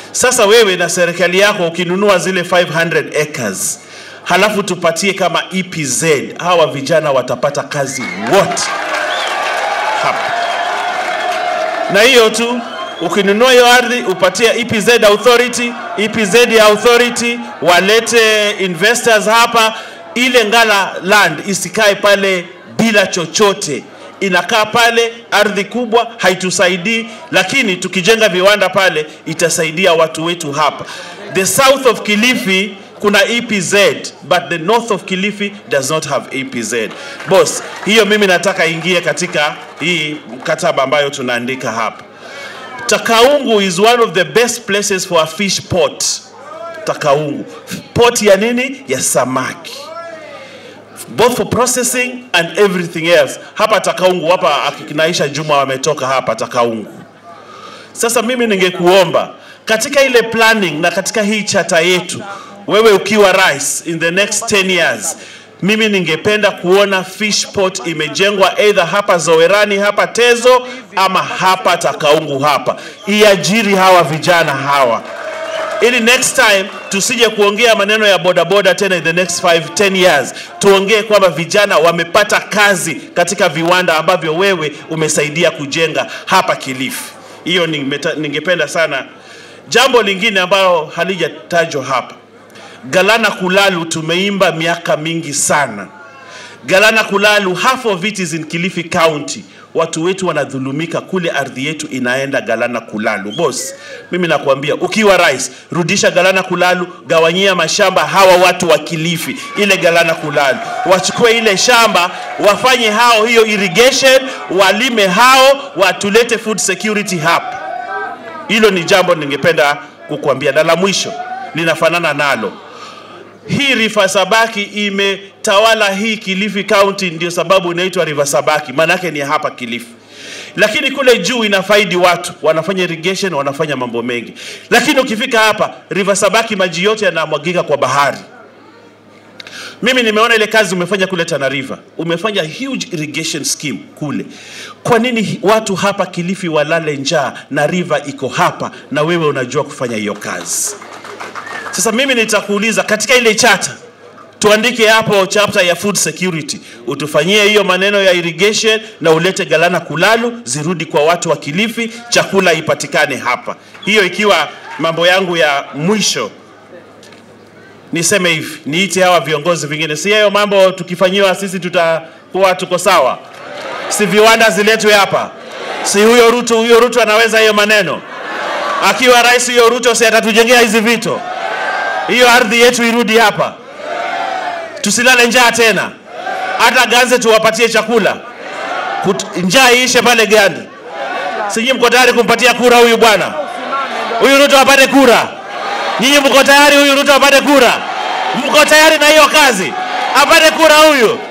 Sasa wewe na serikali yako ukinunua zile 500 acres halafu tupatie kama EPZ, hawa vijana watapata kazi wote hapa. Na hiyo tu, ukinunua hiyo ardhi upatie EPZ authority, EPZ ya authority walete investors hapa, ile Ngala land isikae pale bila chochote inakaa pale, ardhi kubwa haitusaidii, lakini tukijenga viwanda pale itasaidia watu wetu hapa. The south of Kilifi kuna EPZ but the north of Kilifi does not have EPZ. Boss, hiyo mimi nataka ingie katika hii mkataba ambayo tunaandika hapa. Takaungu is one of the best places for a fish port. Takaungu. Port ya nini? Ya samaki both for processing and everything else. Hapa Takaungu, hapa akinaisha Juma wametoka hapa Takaungu. Sasa mimi ningekuomba katika ile planning na katika hii chata yetu, wewe ukiwa rais in the next 10 years, mimi ningependa kuona fish port imejengwa either hapa Zowerani, hapa Tezo ama hapa Takaungu hapa, iajiri hawa vijana hawa ili next time tusije kuongea maneno ya bodaboda tena in the next 5 10 years, tuongee kwamba vijana wamepata kazi katika viwanda ambavyo wewe umesaidia kujenga hapa Kilifi. Hiyo ningependa ningependa sana. Jambo lingine ambalo halijatajwa hapa, Galana Kulalu tumeimba miaka mingi sana. Galana Kulalu, half of it is in Kilifi County. Watu wetu wanadhulumika kule, ardhi yetu inaenda Galana Kulalu. Boss, mimi nakwambia ukiwa rais, rudisha Galana Kulalu, gawanyia mashamba hawa watu wa Kilifi, ile Galana Kulalu, wachukue ile shamba, wafanye hao hiyo irrigation, walime hao, watulete food security hapa. Hilo ni jambo ningependa kukuambia, na la mwisho linafanana nalo hii River Sabaki imetawala hii Kilifi County, ndio sababu inaitwa River Sabaki, maanake ni hapa Kilifi. Lakini kule juu inafaidi watu, wanafanya irrigation, wanafanya mambo mengi. Lakini ukifika hapa River Sabaki, maji yote yanamwagika kwa bahari. Mimi nimeona ile kazi umefanya kule Tana River, umefanya huge irrigation scheme kule. Kwa nini watu hapa Kilifi walale njaa na river iko hapa na wewe unajua kufanya hiyo kazi? Sasa mimi nitakuuliza katika ile chata tuandike hapo chapter ya food security, utufanyie hiyo maneno ya irrigation na ulete Galana Kulalu zirudi kwa watu wa Kilifi, chakula ipatikane hapa. Hiyo ikiwa mambo yangu ya mwisho. Niseme hivi, niite hawa viongozi vingine, si hayo mambo tukifanyiwa sisi tutakuwa tuko sawa? Si viwanda ziletwe hapa? Si huyo Ruto, huyo Ruto anaweza hiyo maneno? Akiwa rais huyo Ruto, si atatujengea hizi vito? hiyo ardhi yetu irudi hapa, tusilale njaa tena. Hata Ganze tuwapatie chakula, Kut- njaa iishe pale Gandi. Sijui mko tayari kumpatia kura huyu bwana, huyu Ruto apate kura? Nyinyi mko tayari huyu Ruto apate kura? Mko tayari na hiyo kazi? Apate kura huyu?